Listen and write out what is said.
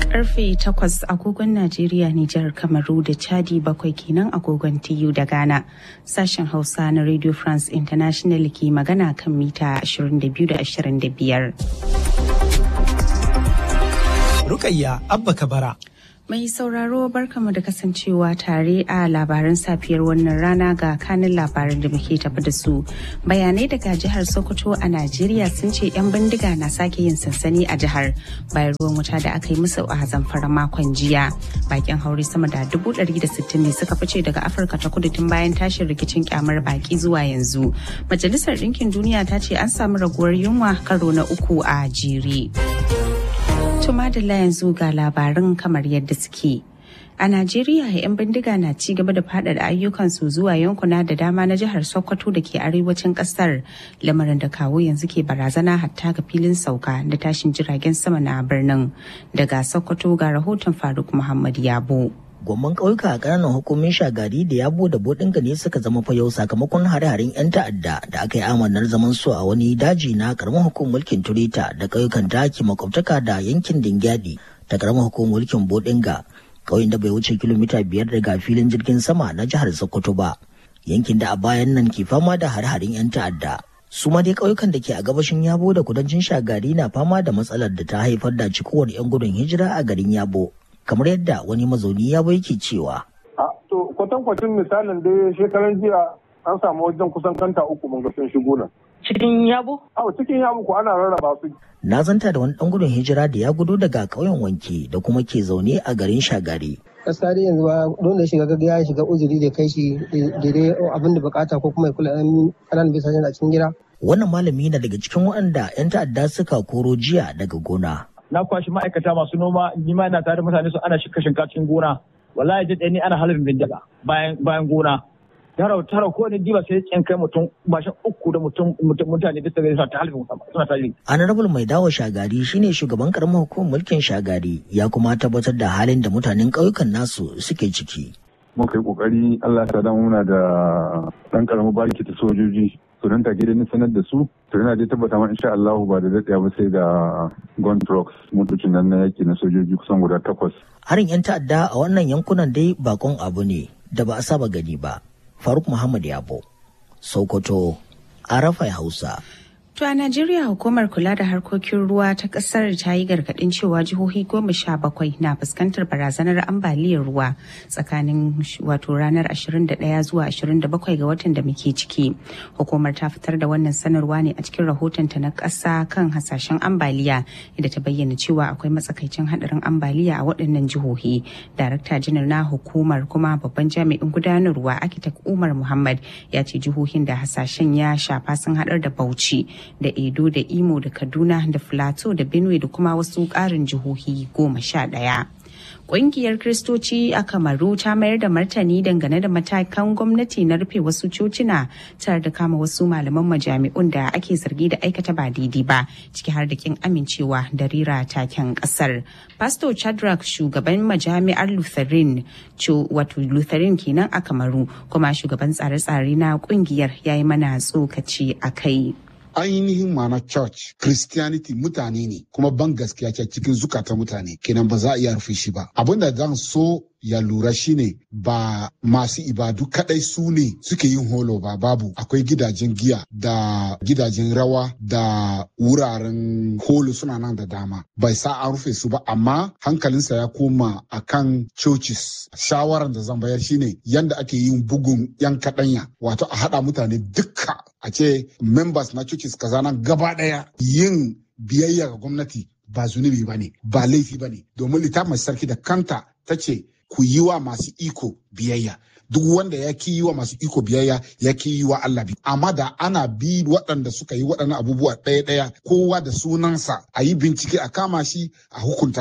karfe 8 agogon Najeriya, Nijar, Kamaru da Chadi bakwai kenan agogon TU da Ghana. Sashen Hausa na Radio France International ke magana kan mita 22 da 25. Rukayya Abba Kabara. Mai sauraro barkamu da kasancewa tare a labaran safiyar wannan rana ga kanin labaran da muke tafi da su. Bayanai daga jihar Sokoto a Najeriya sun ce 'yan bindiga na sake yin sansani a jihar bayan ruwan wuta da aka yi musu a zamfara makon jiya. Bakin haure sama da dubu ɗari da sittin ne suka fice daga Afirka ta kudu tun bayan tashin rikicin kyamar baki zuwa yanzu. Majalisar Ɗinkin Duniya ta ce an samu raguwar yunwa karo na uku a jere. Tumadala yanzu ga labarin kamar yadda suke. A Najeriya, 'yan bindiga na ci gaba da faɗaɗa ayyukansu zuwa yankuna da dama na jihar Sokoto da ke arewacin ƙasar, lamarin da kawo yanzu ke barazana hatta ga filin sauka da tashin jiragen sama na birnin. Daga Sokoto ga rahoton Faruk Muhammad Yabo. Gwamman ƙauyuka a ƙananan hukumin shagari da yabo da bodinga ne suka zama fayau sakamakon hare-haren 'yan ta'adda da aka yi amanar zaman su a wani daji na ƙaramin hukumar mulkin turita da ƙauyukan daki makwabtaka da yankin dingyadi da ƙaramin hukumar mulkin bodinga ƙauyen da bai wuce kilomita biyar daga filin jirgin sama na jihar sokoto ba yankin da a bayan nan ke fama da hare-haren 'yan ta'adda su ma dai ƙauyukan da ke a gabashin yabo da kudancin shagari na fama da matsalar da ta haifar da cikowar 'yan gudun hijira a garin yabo kamar yadda wani mazauni ya bai ke cewa. To kwatankwacin misalin dai shekaran jiya an samu wajen kusan kanta uku mun ga sun shigo nan. Cikin yabo? Awo cikin yabo ko ana rarraba su. Na zanta da wani ɗan gudun hijira da ya gudu daga ƙauyen wanke da kuma ke zaune a garin shagari. gaskiya dai yanzu ba don da shiga gaga ya shiga uzuri da kai shi daidai abin da bukata ko kuma ya kula ƙananan bisa a cikin gida. Wannan malami na daga cikin waɗanda 'yan ta'adda suka koro jiya daga gona. na kwashi ma'aikata masu noma ni ma ina tare da mutane su ana shika shinkacin gona wallahi da ni ana halin bindiga bayan bayan gona tara tara ko ne diba sai yan kai mutum bashin uku da mutum mutane bisa ga ta halin suna tare honorable mai dawo shagari shine shugaban karamar hukumar mulkin shagari ya kuma tabbatar da halin da mutanen ƙauyukan nasu suke ciki muka yi kokari Allah ya sa muna da dan karamin bariki ta sojoji su nan take da sanar da su to yana dai tabbata ma insha Allah ba da daɗaya ba sai ga gun trucks motocin nan na yaki na sojoji kusan guda takwas. Harin 'yan ta'adda a wannan yankunan dai bakon abu ne da ba a saba gani ba. Faruk Muhammad Yabo, Sokoto, Arafai Hausa. To a Najeriya hukumar kula da harkokin ruwa ta kasar ta yi gargadin cewa jihohi goma sha bakwai na fuskantar barazanar ambaliyar ruwa tsakanin wato ranar 21 zuwa 27 ga watan da muke ciki. Hukumar ta fitar da wannan sanarwa ne a cikin rahotonta na ƙasa kan hasashen ambaliya inda ta bayyana cewa akwai matsakaicin hadarin ambaliya a waɗannan jihohi. Darakta janar na hukumar kuma babban jami'in gudanarwa Akitak Umar Muhammad ya ce jihohin da hasashen ya shafa sun haɗar da Bauchi. da edo da imo da kaduna da filato da benue da kuma wasu ƙarin jihohi goma sha ɗaya. Ƙungiyar Kiristoci a Kamaru ta mayar da martani dangane da matakan gwamnati na rufe wasu cocina tare da kama wasu malaman majami'un da ake zargi da aikata ba daidai ba ciki har da kin amincewa da rira taken ƙasar. Pastor Chadrak shugaban majami'ar Lutheran wato Lutheran kenan a Kamaru kuma shugaban tsare-tsare na ƙungiyar ya yi mana tsokaci a kai. ainihin ma'ana church christianity mutane ne kuma ban gaskiya ce cikin zukata mutane kenan ba za a iya rufe shi ba abinda zan so ya lura shine ba masu ibadu kadai su ne suke yin holo ba babu akwai gidajen giya da gidajen rawa da wuraren holo suna nan da dama bai sa an rufe su ba amma hankalinsa ya koma akan churches shawaran da zan bayar shine yanda ake yin bugun yan kadanya wato a hada mutane dukka a ce members na churches kaza nan gaba daya yin biyayya ga gwamnati ba zunubi ba ne ba laifi ba ne domin littafin sarki da kanta ta ce ku yi wa masu iko biyayya duk wanda ya ki yi wa masu iko biyayya ya ki yi wa Allah bi amma da ana bi waɗanda suka yi waɗannan abubuwa ɗaya ɗaya kowa da sunansa a yi bincike a kama shi a hukunta